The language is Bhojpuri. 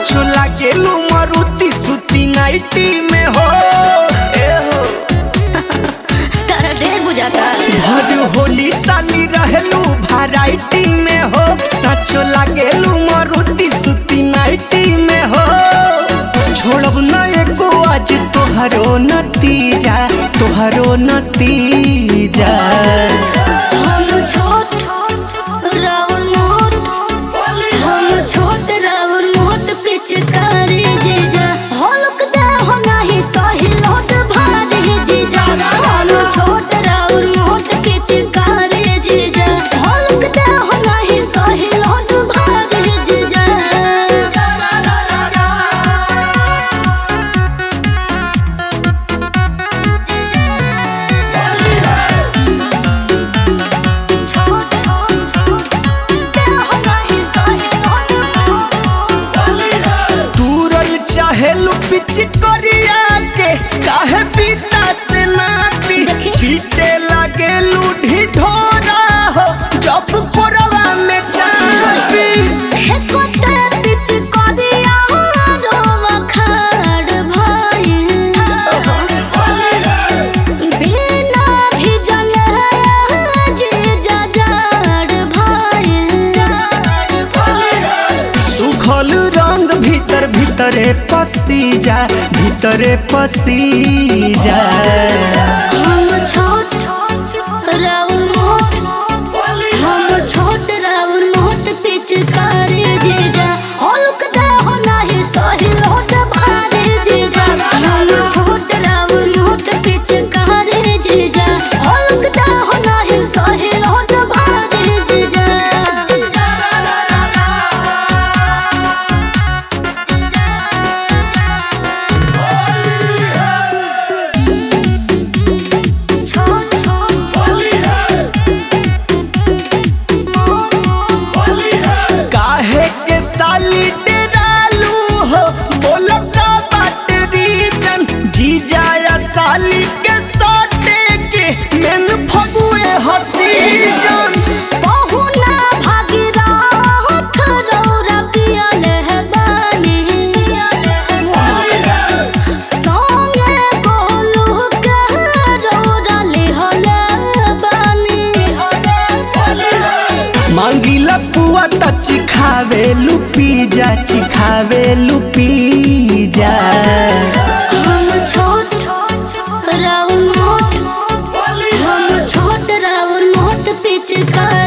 सचो लागेलू मरुति सुती नाइटी में हो ए हो तारा ढेर बुझाता भर होली साली रहेलू वैरायटी में हो सचो लागेलू मरुति सुती नाइटी में हो छोड़ब न एको आज तोहरो नतीजा तोहरो नतीजा हम छोट राउर मोट हम छोट राउर मोट पिचकारी जीजा हलक दे हो नहीं सही लोट भारी जीजा हम छोट राउर मोट पिचकारी जीजा हलक दे हो नहीं सही लोट भारी जीजा दूरल चाहेलू पिच करिया के काहे पीता से ना पी देखी। पीटे लागेलू ढिढोरा हो जब कोरवा में चापी सुखल रंग भीतर भीतरे पसी जा भीतरे पसी जा पिचकारी जीजा हल्क दे हो नाही सही लोट भारी जीजा हम छोट राउर मोट पिचकारी जीजा हल्क दे हो नाही सही लोट भारी जीजा काहे के साली डेरालू हो बोलो का बात रीजन जीजा या साली के साटे के मेन फगुए हसी जन बहुना भागीरथ रौरा पियले है बानी। संगे गोलू के रौरा लिहले बानी। मांगीला पुआ त चिखावे लुपी जा चिखावे लुपी जा हम छोट राउर मोट हम छोट राउर मोट पिचकारी